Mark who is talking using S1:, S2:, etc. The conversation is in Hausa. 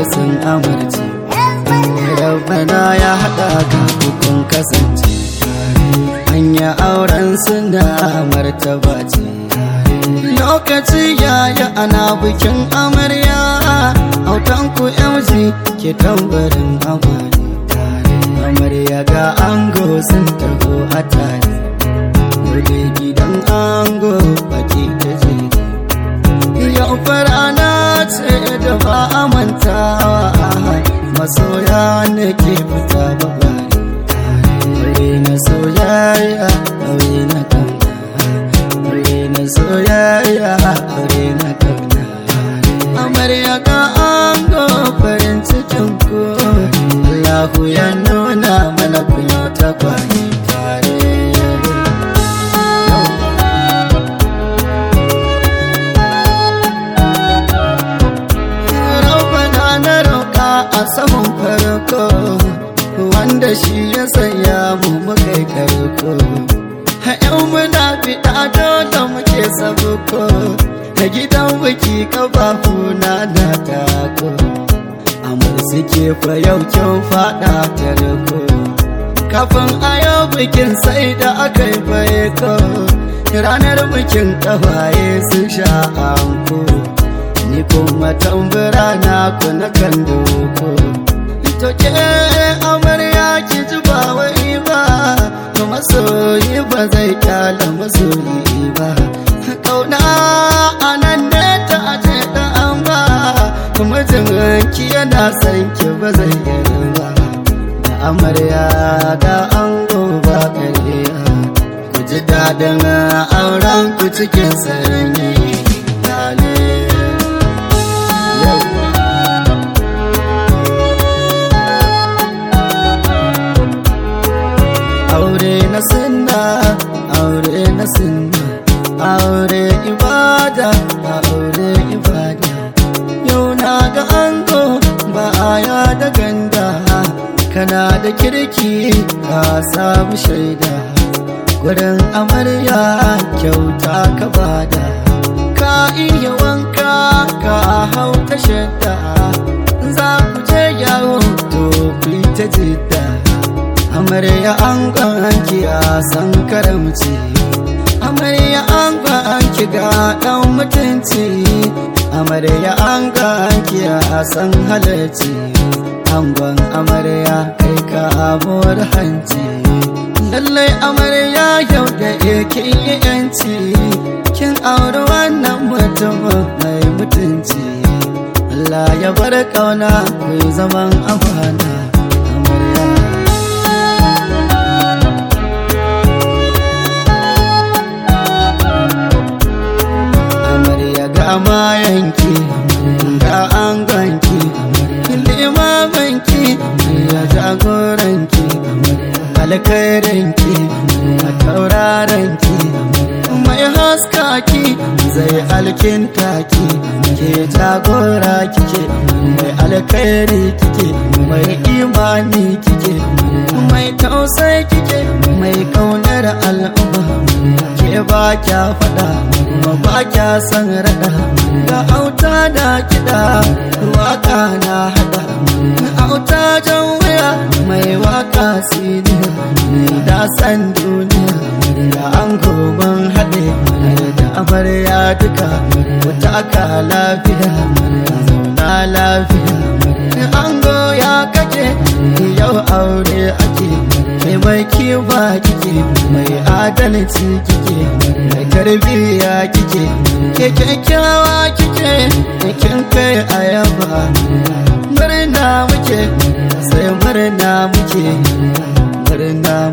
S1: sun amarci rabbana ya haɗa ka kun kasance hanya auren suna martaba ce lokaci yaya ana bikin amarya autan ku yauji ke tambarin amari amarya ga ango sun taho a tare Wuri gidan ango baki ta je yau farana ce da ba a mantawa masoya ne ke fita babari Wuri na soyayya wuri na kauna Wuri na soyayya wuri na kauna amarya ga ango farin cikin ku Allahu ya nuna mana kunyo ta kwani tare Rabbana na roƙa a saman farko wanda shi ya sanya mu muka karko yau muna fiɗa dole muke sabuko da gidan biki kafafuna na tako amur suke fa yau kin faɗa tarko kafin a yau bikin sai da aka yi faiko ranar bikin kafaye sun sha anko ni kuma tambura na ku na kan doko to ke amarya ki ji ba wai ba to masoyi ba zai kyala masoyi ba kauna anan ne ta ce da an ba mijin ki yana san ki ba zai yi ba da amarya da ango ba kariya ku ji daɗin auren ku cikin sanyi lale aure na sunna aure na sunna aure ibada aure ibada yau na ga ango ba aya da ganda kana da kirki ka samu shaida gurin amarya kyauta ka bada ka iya wanka ka hau ta shadda za ku je yawo to ku yi ta jidda amarya an ki a san karamci amarya an ki ga dan mutunci amarya an ki a san halarci angon amarya kai ka amur hanci lallai amarya yau da yake yanci kin auri wannan mutumin mai mutunci Allah ya bar kauna ku zaman amana amarya amarya ga mayanki ga angonki limamanki ya jagoranki alkhairanki a taurarenki mai haskaki zai alkinta ki ke jagora kike mai alkhairi kike mai imani kike mai tausayi kike mai kaunar al'umma ke ba kya fada kuma ba kya san rada ga auta da kiɗa waka na hada auta jan waya mai waka siniya da san duniya da an goban haɗe da amarya duka wata aka lafiya zauna lafiya ango ya kake yau aure ake ke mai kiba kike mai adalci kike mai tarbiyya kike ke kyakkyawa kike kin kai ayaba murna muke sai murna muke murna